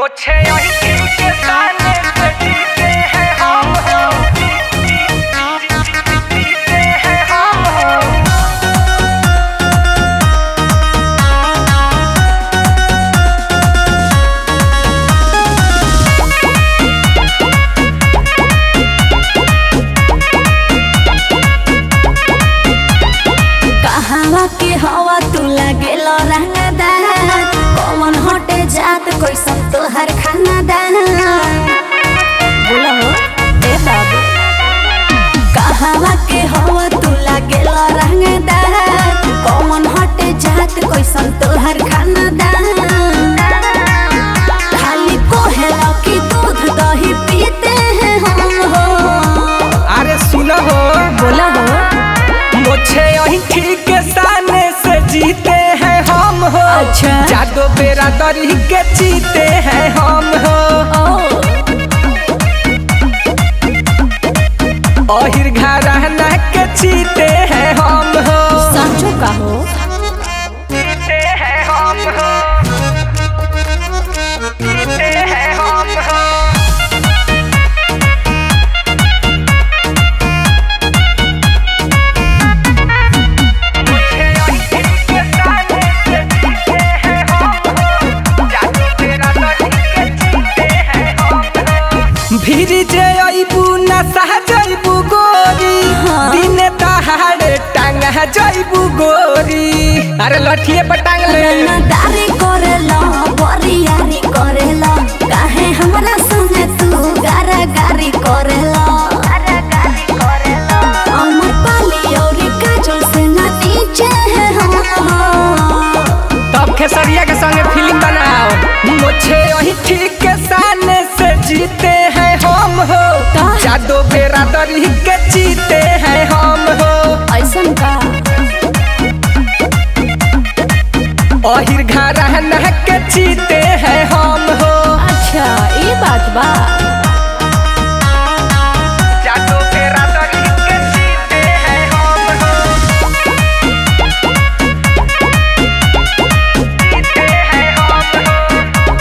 मुझे यही के ताने पे जीते हैं हम हो जीते हैं हम हो कहवा के हवा तू लागेल रंगदार कौन हटे जात कैसन तोहर खाना दान बोलो ए बाबू कहवा के हवा तू लागेल रंगदार कौन हटे जात कैसन तोहर खाना दान खाली कोहेला की दूध दही पीते हैं हम हो अरे सुनो हो बोला हो मुझे यही ठीक सामने से जीते हैं हम हो अच्छा। जादो बेरा दरी के जीते हैं हम हो ओ अहिर घराना के जीते हैं हम हो सांचो का हो जीते हैं हम हो जीते हैं हम हो मुझे यही ठीक सामने से जीते हैं हम हो जादू तेरा दरी के जीते हैं हम हो भीड़ जे अइबू न सह जइबू गोरी हाँ। दिन दहाड़े टांग जइबू गोरी अरे लठिए पर टांग ले रंगदारी करेला बरियारी करेला काहे हमरा संगे तू गारागारी करेला अमर पाली औरी काजल से ना नीचे है हम तब खेसरिया के संगे फिल्म बनाओ मुझे वही ठीक के सामने से जीते हैं हम हो का? जादो बेरा दरी के जीते हैं हम हो ऐसन का अहिर घराना के जीते हैं हम हो अच्छा ये बात बा जादू तेरा दरी के जीते हैं हम हो जीते हैं हम हो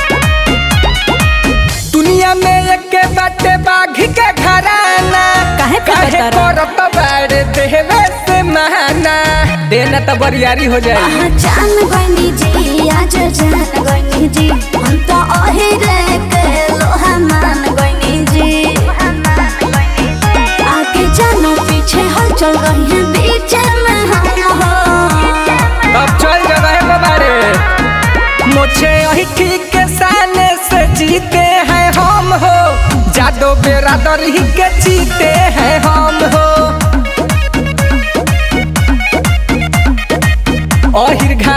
दुनिया में एक बाटे बाघ के घराना काहे पे काहे बता करत बाड़े देवे से महाना देना तो बरियारी हो जाए पहचान गइनी जी आज जान गइनी जी हम तो अहिरे के लोहा मान गइनी जी आगे जानो पीछे हलचल रही है बीच में हम हो अब चल गए बाबारे मुझे यही ठीक के सामने से जीते हैं हम हो जादो बेरा दरी के जीते हैं हम हो अहिर